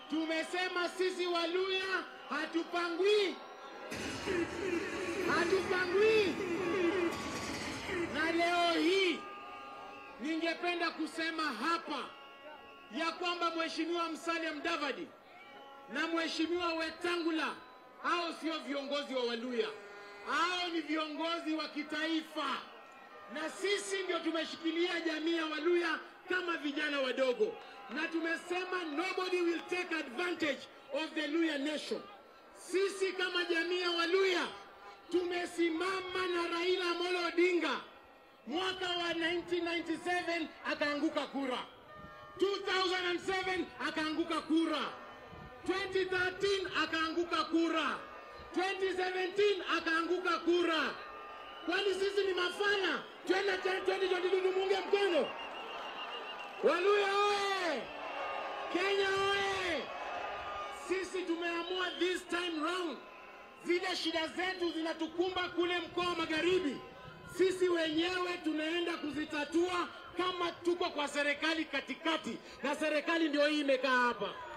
tumesema sisi Waluya hatupangwi, hatupangwi. Na leo hii ningependa kusema hapa ya kwamba Mheshimiwa Musalia Mudavadi na Mheshimiwa Wetangula hao sio viongozi wa Waluya, hao ni viongozi wa kitaifa, na sisi ndio tumeshikilia jamii ya Waluya kama vijana wadogo, na tumesema nobody will take advantage of the Luya nation. Sisi kama jamii ya Waluya tumesimama na Raila Amolo Odinga. Mwaka wa 1997 akaanguka kura, 2007 akaanguka kura, 2013 akaanguka kura, 2017 akaanguka kura. Kwani sisi ni mafana? Twende tena 2022 tumunge mkono. Waluya oye! Kenya oye! Sisi tumeamua this time round, zile shida zetu zinatukumba kule mkoa wa Magharibi, sisi wenyewe tunaenda kuzitatua kama tuko kwa serikali katikati, na serikali ndio hii imekaa hapa.